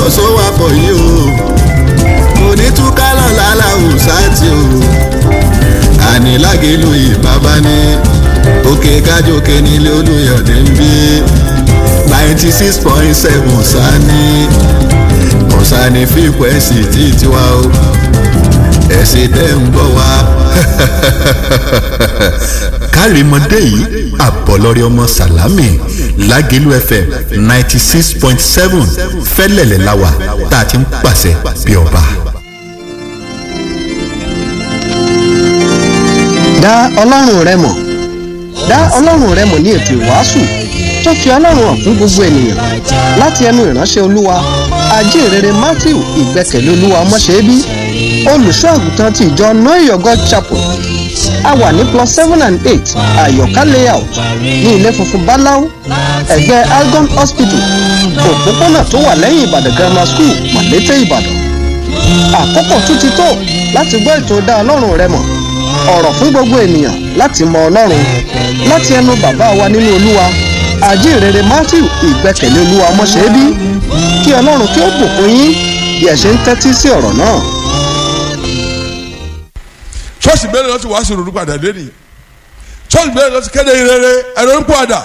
sówapọ̀ yìí o kò ní túká lọ́la làwùsá tí o àní lágẹ̀lú ìbábá ní òkè kájòkè nílé olùyọ̀dé ń bí ninety six point seven sani kọ̀sánì fíkwẹ́sì tí tiwa o ẹ̀sìn tẹ́ ń bọ̀ wá. kárìmọ́dé yìí àbọ̀lọ́rẹ́ ọmọ sàlámì lágẹ̀lú fm ninety six point seven fẹ́lẹ̀lẹ̀ láwà tá a ti ń pàṣẹ bí ọba. dá ọlọ́run rẹ mọ̀ dá ọlọ́run rẹ mọ̀ ní ètò ìwàásù tó fi ọlọ́run hàn fún gbogbo ènìyàn láti ẹnu ìránṣẹ́ olúwa ajínrere matthew ìgbẹ́kẹ̀lé olúwa ọmọṣẹ́bí olùṣọ́ àgùntàn ti ìjọ noyo god chapel a wà ní plus seven and eight àyọ̀ká layout ní ilé funfun báláú ẹ̀gbẹ́ algon hospital òpópónà tó wà lẹ́yìn ìbàdàn grammar school màlété ìbàdàn àkókò tún ti tó láti gbọ́ ètò dá ọlọ́run rẹ mọ̀ ọ̀rọ̀ fún gbogbo ènìyàn láti mọ ọlọ́run láti ẹnu bàbá wa nínú olúwa àjíǹrere matthew ìgbẹ́kẹ̀lé olúwa ọmọṣẹ́bí kí ọlọ́run kí ó bùkún yín bí ẹ ṣe ń tẹ́tí sí ọ̀rọ̀ náà. ṣọ́ọ̀ṣì mẹ́rin lọ́sí wàásù ronú padà lẹ́nì ṣọ́ọ̀ṣì mẹ́rin lọ́sí kéde ìrere ẹ̀rọ ń padà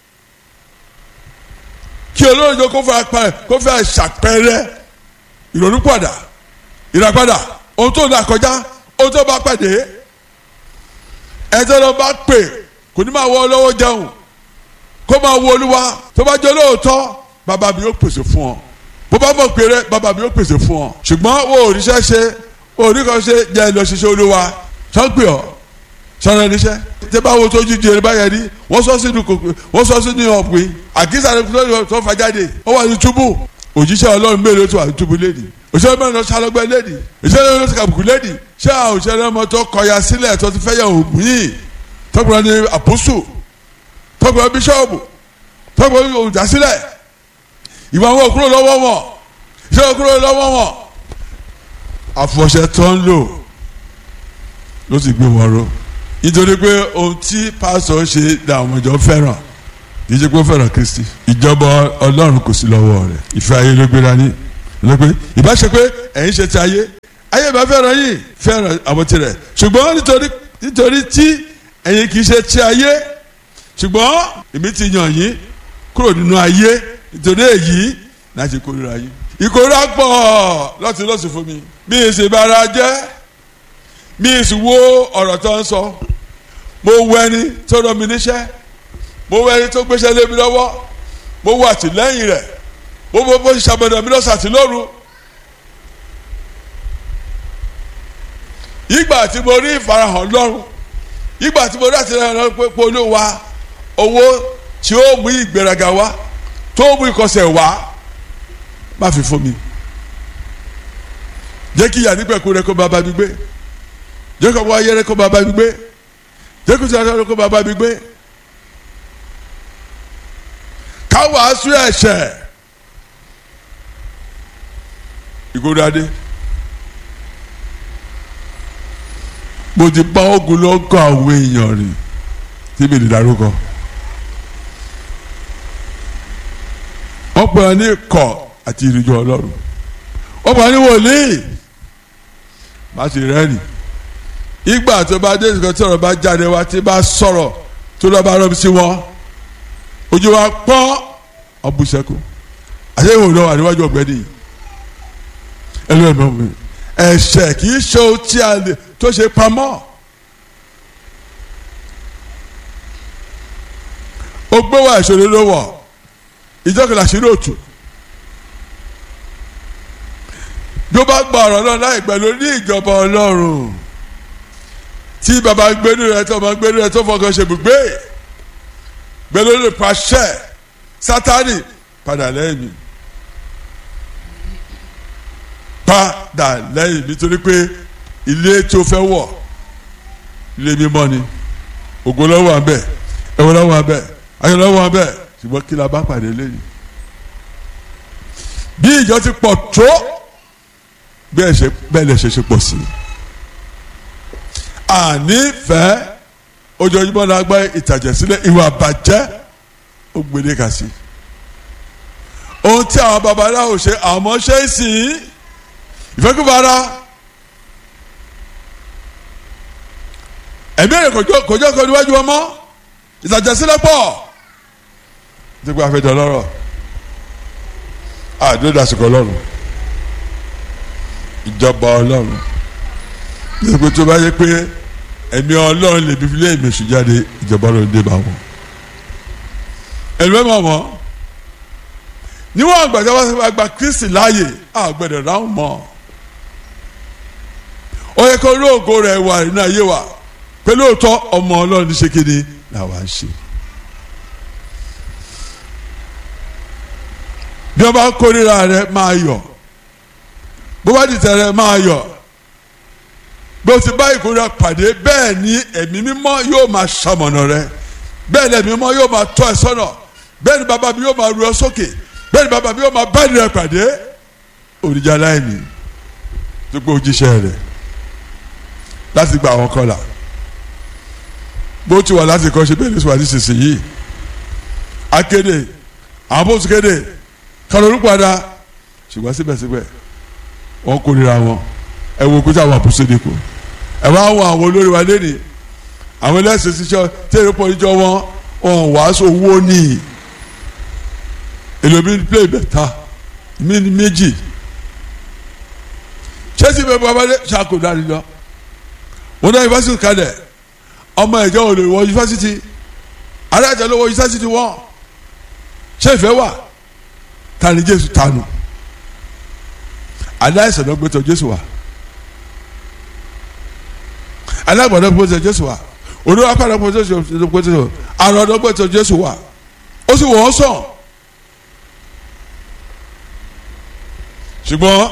kí olóòjọ kó fẹ́ apẹ kó fẹ́ ṣàpẹrẹ ìrònú padà ìràpadà ohun tó là kọjá ohun tó bá pàdé ẹjọ́ lọ bá pè kò ní máa wọ ọlọ́wọ́ jẹun kó máa wo olúwa tó bá jẹ́ olóòótọ́ bàbá mi yóò pèsè fún ọ bó bá mọ̀ pé rẹ bàbá mi yóò pèsè fún ọ ṣùgbọ́n wo òrìṣẹ́ ṣe oníkan ṣe jẹ́ lọ ṣiṣẹ́ olúwa sọ́pẹ́ ọ́ sọ́nà níṣẹ́ tẹ́ bá wo tó jíjẹ rẹ báyẹn rí wọ́n sọ sínú kòkò wọ́n sọ sínú ọ̀pìn àkísà rẹ tó fà jáde ó wà ní túbú òjíṣẹ́ ọlọ́run mélòó tó wà ní túbú lẹ́nì òṣèré mẹ́rin lọ sálọ́gbẹ́ lẹ́nì òṣèré mẹ́rin lọ sàbùkù lẹ́nì ṣé àwọn òṣèré ọmọ tó kọyà sílẹ̀ tó ti fẹ́ yẹ òògùn yìí tọ́gbọ̀n ní àpòsù tọ́gbọ̀n bíṣọ́ọ̀bù tọ́gbọ̀n olùdásílẹ̀ ìwà wọn kúrò lọ́wọ́ wọn ìṣẹ́ kúrò lọ́wọ́ wọn àfọ̀ṣẹ tó ń lò ló sì gbé wọn ró nítorí pé ohun tí pásọ ṣe làwọn ìjọ fẹ́ràn kì í ṣe pé ó fẹ́ràn kristi ìjọba ọlọ́run kò sí lọ́wọ́ rẹ̀ ìfẹ́ ayé ló gbéra ní ló pé ìbá ṣe pé ẹ̀yin ṣe ti ayé ayé bá fẹ́ràn yìí fẹ́ràn àwọn tirẹ̀ ṣùgbọ́n nítorí nítorí tí ẹ̀yin kì í ṣe ti ayé ṣùgbọ́n èmi ti yàn yín kúrò nínú ayé nítorí èyí láti kórìíra yín ìkórìíra pọ̀ lọ́tí lọ́sùn fún mi bí èsì bára jẹ́ bí èsì wo ọ̀rọ̀ tó ń sọ mo wo ẹni tó rọ mi níṣẹ́ mo wo ẹni tó gbéṣẹ́ lé mi lọ́wọ́ mo wo àtìlẹ́yìn rẹ̀ mo wo bó ṣe ṣàbẹ̀dọ̀ mi lọ́sàn àti lóru. ìgbà tí mo rí ìfarahàn lọ́rùn ìgbà tí mo rí àtìlẹ́yìn lọ́rùn pé polówó wa owó tí ó mú ìgbéraga wá tó mú ìkọsẹ̀ wá má fi fún mi jẹ́ kí ìyá nípẹ̀kú rẹ kó bá bá mi gbé jẹ́ kó wáyé rẹ kó bá bá mi gbé jẹ́ kó sọ̀rọ̀ rẹ kó bá bá mi gbé ká wàásù ẹ̀ṣẹ̀ ìgbóni adé mo ti bá ogun lọ́gọ́ àwọn èèyàn rìn tí mi lè darúkọ wọ́n pè é ní kọ̀ àti ìrìnjọ ọlọ́run wọ́n pè é ní wòlíì má sì rẹ́rìn ìgbà tó bá dé ìsìnkàn tí ọ̀rọ̀ bá jáde wá tí bá sọ̀rọ̀ tó lọ́ọ́ bá rọ́ sí wọn ojú wa pọ́n ọ̀bùsẹ̀kù àti ìwòrán náà wà níwájú ọ̀gbẹ́ni yìí ẹlú ẹ̀ mọ̀ mi ẹ̀ṣẹ̀ kì í ṣe ohun tí a lè tó ṣe pamọ́ ó gbé wá ìṣòro ló wọ̀ ìjọkìlá sí lóòtù bí ó bá gba ọ̀rọ̀ náà láì pẹ̀lú ní ìjọba ọlọ́run tí baba gbénu rẹ tó ọmọ gbénu rẹ tó fọkàn ṣe gbùgbé gbẹlú lè pàṣẹ sátani padà lẹ́yìn mi padà lẹ́yìn mi torí pé ilé tó fẹ́ wọ̀ ilé mímọ́ ni ògo lọ́wọ́ àbẹ̀ ẹ̀wọ̀n lọ́wọ́ àbẹ̀ ayọ̀ lọ́wọ́ àbẹ̀ ṣùgbọ́n kí la bá pàdé lẹ́yìn bí ìjọ ti pọ̀ tó bẹ́ẹ̀ ṣe bẹ́ẹ̀ lè ṣe ṣe pọ̀ sí i ànífẹ́ ojoojúmọ́ la gbọ́ ìtàjẹ̀ sílẹ̀ ìwà bàjẹ́ ó gbélé kà sí ohun tí àwọn babaláwo ṣe àmọ́ ṣe é sìn ìfẹ́kùbára ẹ̀mí èrè kòjọ́ kan níwájú ọmọ ìtàjẹsílẹ̀ pọ̀ dípò àfẹ́dọ̀ lọ́rọ̀ àdó dasìkò ọlọ́run ìjọba ọlọ́run dípò tó bá yẹ pé ẹ̀mí ọlọ́run lè bí filẹ̀ ìmẹ̀sù jáde ìjọba ọlọ́run dé bá wọn ẹ̀lú mọ̀ mọ́ níwọ̀n àgbàdo wa gba Kristi láàyè àgbẹ̀dẹ̀ ráhùn mọ́ ó yẹ kó lóògó rẹ̀ wà nínú ayé wa pé lóòótọ́ ọmọ ọlọ́run ṣe kéde làwa ń ṣe. bí wọ́n bá kórìíra rẹ máa yọ̀ bó bá dìtẹ̀ rẹ máa yọ̀ bí o ti bá ìkórìíra pàdé bẹ́ẹ̀ ni ẹ̀mí mímọ́ yóò máa ṣamọ̀nà rẹ bẹ́ẹ̀ ni ẹ̀mí mímọ́ yóò máa tọ́ ẹ sọ́nà bẹ́ẹ̀ ni bàbá mi yóò máa ru ẹ sókè bẹ́ẹ̀ ni bàbá mi yóò máa bá ìrẹ pàdé òrìjà láìní tó pé ojíṣẹ́ rẹ̀ láti gba àwọn kọlà bó ti wà láti kọ́ ṣe bẹ́ẹ̀ ní sùwàdí sísìnyí akéde àwọn bó ti kéde kálórú padà ṣùgbọ́n síbẹ̀síbẹ̀ wọ́n kórìíra wọn ẹ wo kó tí àwọn àpòsílẹ̀ kù ẹ wá wọn àwọn olórí wa lẹ́nìí àwọn ẹlẹ́sìn ṣiṣẹ́ tẹ́lẹ̀ pọ̀ níjọ wọn wọn wàásù owó ní èlòmí play bẹ̀ta mí ní méjì chelsea bẹ bọ́ abájẹ́ ṣàkó dárí lọ wọn náà yunifásitì kalẹ̀ ọmọ ẹ̀jẹ̀ ò lè wọ yunifásitì alájà ló wọ yunifásitì wọn ṣé ìfẹ́ wà tani jésù tanu aláìsàn ló gbé tọ̀ jésù wá alágbàdo gbé tọ̀ jésù wá olówó apá ló gbé tọ̀ jésù wá àrùn ọ̀dọ́ gbé tọ̀ jésù wá ó sì wọ́n sàn ṣùgbọ́n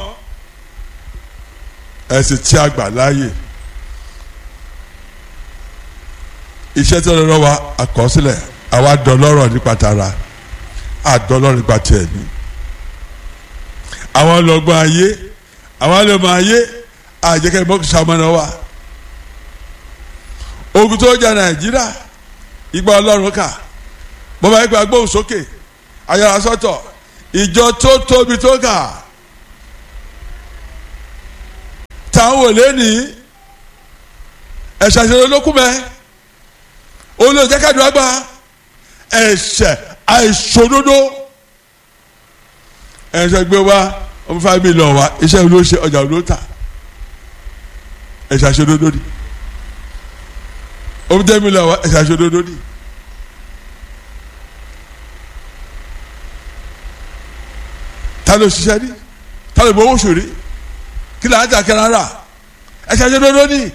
ẹ̀sìn tí a gbà láàyè iṣẹ́ tí wọ́n lọ́wọ́ wa àkọsílẹ̀ àwa dọlọ́rọ̀ nípa tara àdọlọ́rọ̀ nípa tiẹ̀ ni àwọn ọlọ́gbọ́n ayé àwọn ọlọ́mọ ayé àjẹkẹ́ bọ́ọ̀kì sàmọ́nà wa ogun tó jà nàìjíríà ìgbà ọlọ́run kà bọ́bá ìgbà gbóhùn sókè ayára sọ́tọ̀ ìjọ tó tóbi tó kà táwọn ò lé ní ẹ̀ṣẹ̀ àṣẹlẹ̀ olókùnmẹ́ olóòjẹ́kẹ́dùn àgbà ẹ̀ṣẹ̀ àìṣòdodo ẹ̀ṣẹ̀ gbé wa ọmọ five million wa iṣẹ́ ló ṣe ọjà ló tà ẹ̀ṣẹ̀ àṣòdodo ni ọmọ ten million wa ẹ̀ṣẹ̀ àṣòdodo ni. ta ló ṣiṣẹ́ ní ta ló gbowó ṣòrí kí là ń jà kẹrin rà ẹ̀ṣẹ̀ àṣòdodo ni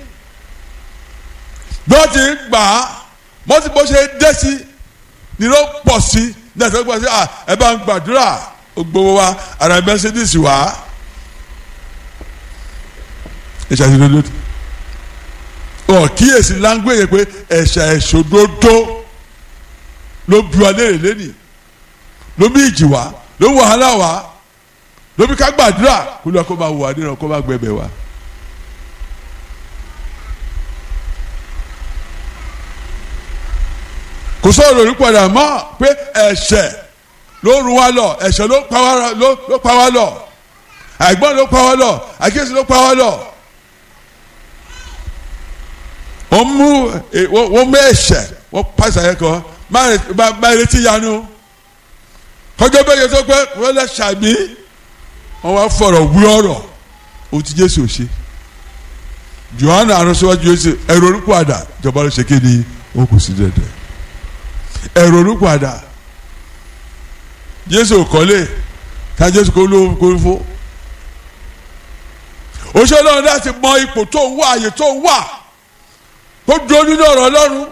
bí wọ́n ti ń gbà á mọ́tì bó ṣe dé sí ni ló pọ̀ sí ní ẹ̀sẹ̀ pọ̀ sí ẹ bá ń gbàdúrà gbogbo wa ara mercedes wa ẹ̀ṣẹ̀ àṣòdodo ọ̀ kíyèsí láńgbéyè pé ẹ̀ṣẹ̀ àṣòdodo ló bí wa léèrè lẹ́nì ló bí ìjì wa ló wàhálà wa ló bí ká gbàdúrà kó lọ kó máa wà nínú kó máa gbẹbẹ wa. kò sọ̀rọ̀ lórí padà mọ́ pé ẹ̀ṣẹ̀ ló run wa lọ ẹ̀ṣẹ̀ ló pa wá lọ ló pa wá lọ àìgbọ́n ló pa wá lọ àkíyèsí ló pa wá lọ. wọ́n mú wọ́n mú ẹ̀ṣẹ̀ wọ́n pàṣẹ ayẹ kan máa retí yanu kọjọ́ bẹ́ẹ̀ yẹ tó pé wọ́n lè ṣàmì wọ́n wá fọ̀rọ̀ wí ọ̀rọ̀ ohun tí Jésù ṣe Jòhánù àrùnsíwájú Jésù ẹ̀rọ orúkọ àdá ìjọba ló ṣe kéde ó kù sí dẹ̀dẹ̀ ẹ̀rọ orúkọ àdá Jésù kọ́lé ká Jésù kó ló kó fó òṣèlú ọ̀hún láti mọ ipò tó ń wà àyè tó ń wà kó dúró nínú ọ̀rọ̀ Ọlọ́run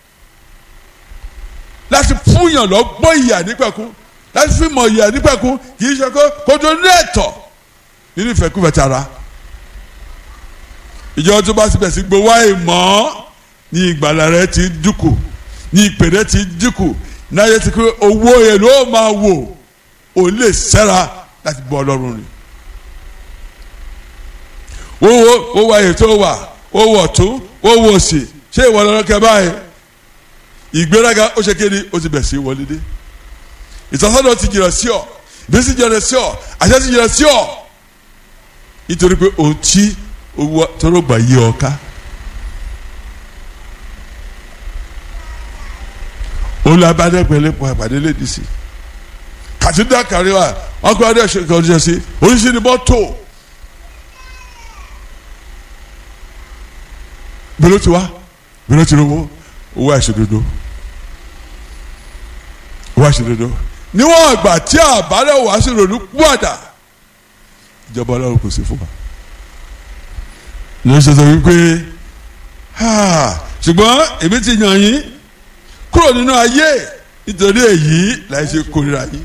láti fúnyàn lọ gbọ́ ìyà nípẹ̀kún láti fi mọ̀ ìyà nípẹ̀kún kì í ṣe kó kó tó ní ẹ̀tọ́ nínú ìfẹ́kúfẹ́ tara ìjọba tó bá síbẹ̀ sí gbowó àìmọ́ ní ìgbàlà rẹ ti dínkù ní ìpè rẹ ti dínkù náà ti pé owó yẹn ló máa wò ó lè sẹ́ra láti bọ́ ọlọ́run rìn wọ́wọ́ wọ́wọ́ ayé tó wà wọ́wọ́ ọ̀tún wọ́wọ́ òsì ṣé ìwọ lọ́rọ́ kẹ báyìí ìgbéraga ó ṣe kéde ó ti bẹ̀ sí wọlé dé ìtọ́sọ́dọ̀ ti jìnnà sí ọ bí sì jẹrẹ sí ọ àṣẹ sì jẹrẹ sí ọ nítorí pé ohun tí owó tọrọ gbà yí ọ ká olùbádẹ́gbẹ̀lẹ́ pọ̀ àpàdé lẹ́dí sí kàtúndà kárí wa wọn kọ́ adé ṣe kọ́ ọdún sí oríṣi ni mọ́tò bẹ́lẹ̀ tí wá bẹ́lẹ̀ tí rówó owó àṣedodo owó àṣedodo níwọ̀n àgbà tí àbálẹ̀ wá sí ronú púpàdà ìjọba ọlọ́run kò sí fún wa ló ṣe sọ wípé ṣùgbọ́n èmi ti yàn yín kúrò nínú ayé nítorí èyí láì ṣe kórìíra yín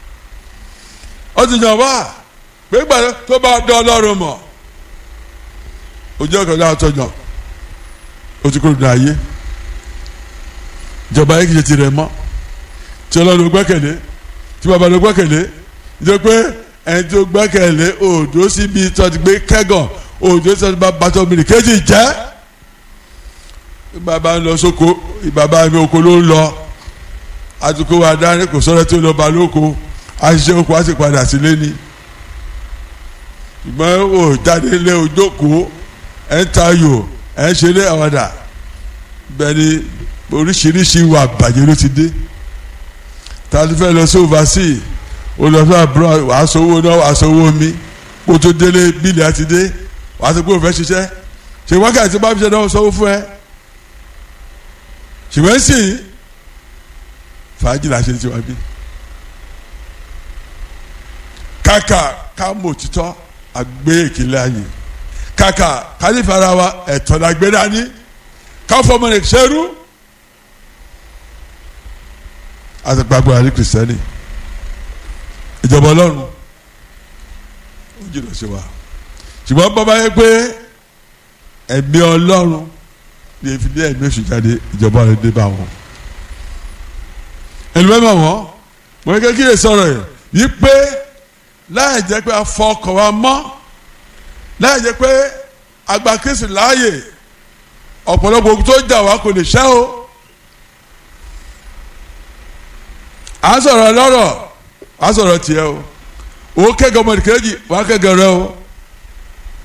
ó ti yàn wá pé gbàdé tó bá dán ọlọ́run mọ̀ ojú ọkọ̀ náà tó yàn ó ti kúrò nínú ayé ìjọba ayé kìí ṣe tirẹ̀ mọ́ tí ọlọ́run gbẹ́kẹ̀lé tí bàbá ló gbẹ́kẹ̀lé nítorí pé ẹni tó gbẹ́kẹ̀lé òòdó síbi tó ti gbé kẹ́gàn òòdó síbi tó bá tó mìíràn kéjì jẹ́ bàbá ń lọ sóko bàbá mi oko ló ń lọ àtúkò wa dání kò sọ́dọ̀ tí ó lọ bá lóko àṣìṣe oko á sì padà sílé ni ìgbọ́n ò jáde lé ojókòó ẹ̀ ń tayò ẹ̀ ń ṣeré àwàdà bẹ́ẹ̀ ni oríṣiríṣi ìwà àbàjẹ́ ló ti dé tàbí fẹ́ lọ sí oversea ó lọ sí abroad wàá sowó náà wàá sowó mi kó tó délé bíìlì àti dé wàá sọ pé òun fẹ́ ṣiṣẹ́ ṣe wákàtí bá fi ṣe náà sọ́wọ́ fún ẹ ṣùgbọ́n sì fàájì là ṣe ti wá bí kàkà ká mọ̀ òtítọ́ àgbé ìkìlẹ̀ ayé kàkà ká ní fara wa ẹ̀tọ́ la gbé dání ká fọmọ rẹ̀ ṣẹ́rú àti gbàgbọ́ àrí kìrìsìtẹ́nì ìjọba ọlọ́run ó jìnnà sí wa ṣùgbọ́n bàbá yẹ pé ẹ̀mí ọlọ́run ní ìfìdí ẹ̀mí oṣù jáde ìjọba rẹ̀ dé bá wọn. ẹnu bẹ́ẹ̀ mọ̀ wọ́n mo ní kí lè sọ̀rọ̀ yẹn yí pé láì jẹ́ pé a fọ ọkọ̀ wa mọ́ láì jẹ́ pé àgbà kristu láàyè ọ̀pọ̀lọpọ̀ ogun tó jà wá kò lè ṣẹ́ o. à ń sọ̀rọ̀ lọ́rọ̀ à ń sọ̀rọ̀ tiẹ̀ o òun kẹ́gàn ọmọdé kejì wà á kẹ́gàn rẹ o